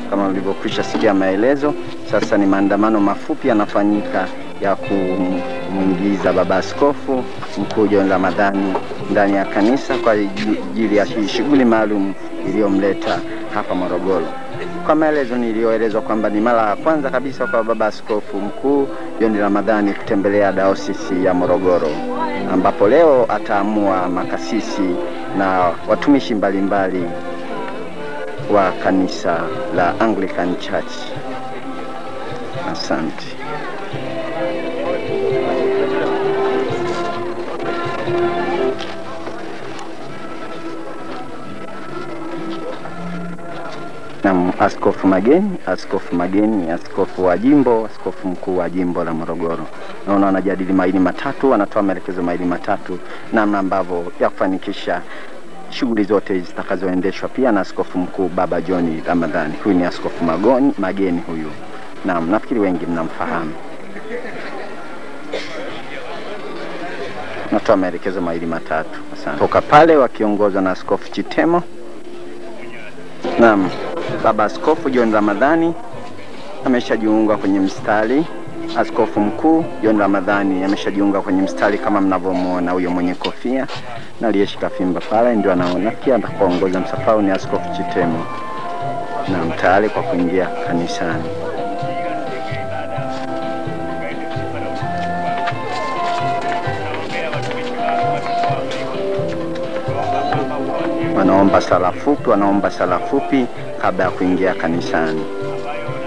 kama mlivyokwisha sikia maelezo. Sasa ni maandamano mafupi yanafanyika ya kumwingiza baba askofu mkuu John Ramadhani ndani ya kanisa kwa ajili ya hii shughuli maalum iliyomleta hapa Morogoro. Kwa maelezo niliyoelezwa kwamba ni mara ya kwanza kabisa kwa baba askofu mkuu John Ramadhani kutembelea dayosisi ya Morogoro, ambapo leo ataamua makasisi na watumishi mbalimbali wa kanisa la Anglican Church. Asante. na Askofu Mageni, Askofu Mageni, askofu wa jimbo, askofu mkuu wa jimbo la Morogoro. Naona wanajadili maili matatu, wanatoa maelekezo maili matatu, namna ambavyo ya kufanikisha shughuli zote zitakazoendeshwa pia na askofu mkuu Baba John Ramadhani. Huyu ni askofu Magoni, Mageni huyu. Naam, nafikiri wengi mnamfahamu. Natoa maelekezo mawili matatu. Asante. Toka pale wakiongozwa na askofu Chitemo. Naam, baba askofu John Ramadhani ameshajiunga kwenye mstari. Askofu mkuu John Ramadhani ameshajiunga kwenye mstari kama mnavyomuona, huyo mwenye kofia na aliyeshika fimba pale ndio anaona. Pia atakaongoza msafara ni askofu Chitemo, na tayari kwa kuingia kanisani. Wanaomba sala fupi, wanaomba sala fupi kabla ya kuingia kanisani.